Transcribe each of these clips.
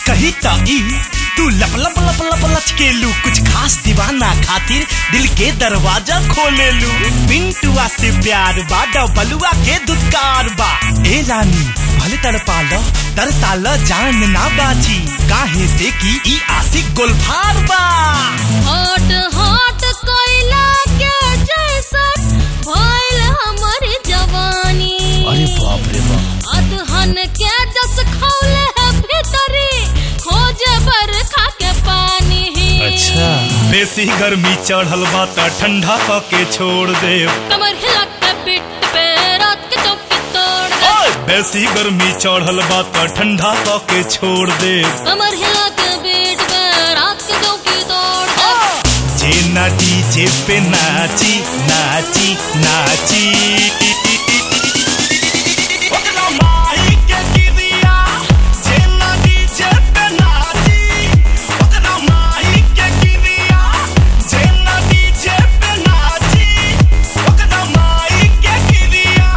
कही त ई तू लप लप लप लप लचकेलू कुछ खास दीवाना खातिर दिल के दरवाजा खोलेलू पिंटुआ से प्यार बा डबलुआ के दुत्कार बा ए रानी भले तड़पा लो तरसा लो जान ना बाची काहे से की ई आशिक गोलफार बा हॉट हॉट कोयला के जैसन भइल हमर जवानी अरे बाप रे बाप अदहन के जस खौले है भीतरी खोजे बरखा के पानी अच्छा बेसी गर्मी चढ़ल बा त ठंडा क के छोड़ दे कमर हिला के पिट पे रात के चौकी तोड़ दे बेसी गर्मी चढ़ल बा त ठंडा क के छोड़ दे कमर हिला के बीट पे रात के चौकी तोड़ दे जे ना डीजे पे नाची नाची नाची ओकरा माही के गिरिया, जे ना डीजे पे नाची। ओकरा माही के गिरिया, जे ना डीजे पे नाची। ओकरा माही के गिरिया।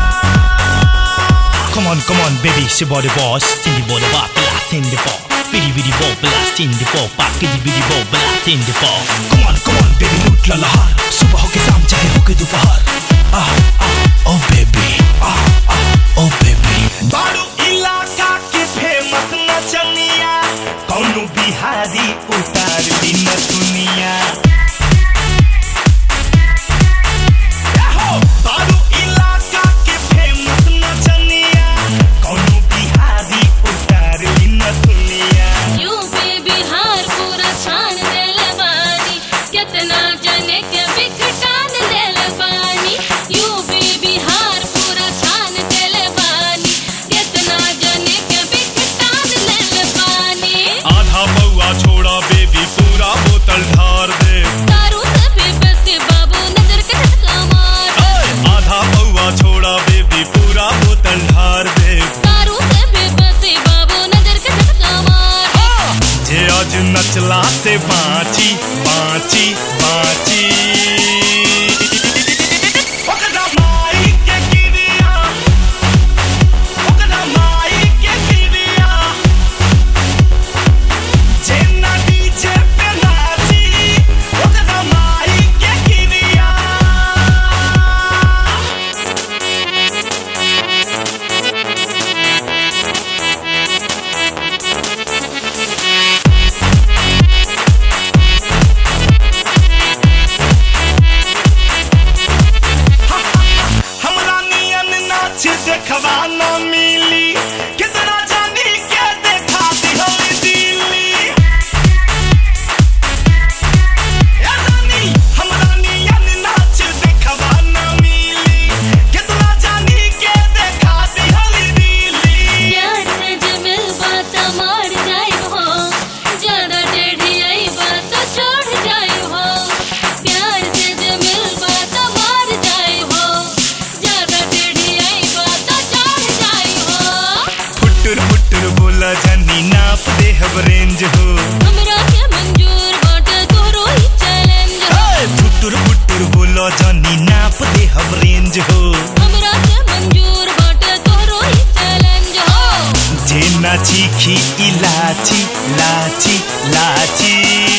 Come on, come on, baby, she body boss, Cindy body bop, blast in the ball. Biddy biddy bop, blast in the ball, back biddy biddy bop, blast in the ball. Come on, come on, baby, लूट ला लहार, सुबह हो के शाम चाहे हो के दोपहर. Ah, ah, oh baby, ah, ah, oh baby. बारू इलाका के फेमस नचनिया, कौनो बिहारी उतार दी न दुनिया. बारू इलाका के फेमस नचनिया, कौनो बिहारी उतार दी न दुनिया. यूपी बिहार पूरा छान देले बानी कितना जने के बिखटान देले बानी यूपी बिहार पूरा छान देले बानी कितना जने के बिखटान देले बानी आधा बउआ छोड़ा बेबी पूरा बोतल ढार दे दारू से भी बेसी बाबू नजर के झटका मार आधा बउआ छोड़ा बेबी पूरा बोतल ढार दे दारू से भी बेसी बाबू नजर के झटका मार जे आज नचला से बाची बाची बाची ओकरा माई के गिरिया, ओकरा माई के गिरिया, जे ना डीजे पे नाची, ओकरा माई के गिरिया। हमरा नियन नाच देखवा न मिली कितना जानी के देखा दिहल दिल्ली ए रानी हमरा नियन नाच देखवा न मिली कितना जानी के देखा दिहल दिल्ली प्यार से जमिल बात मार जाए हो ज्यादा टेढ़ी आई बात छोड़ जाए हो प्यार से जमिल बात मार जाए हो ज्यादा टेढ़ी आई बात छोड़ जाए हो फुटुर फुटुर बोला जानी नाप दे हब रेंज हो हमरा के मंजूर बाटे तोरो ही चैलेंज हो फुटुर फुटुर बोला जानी नाप दे हब रेंज हो हमरा के मंजूर बाटे तोरो ही चैलेंज हो जे नाची खी इलाची लाची लाची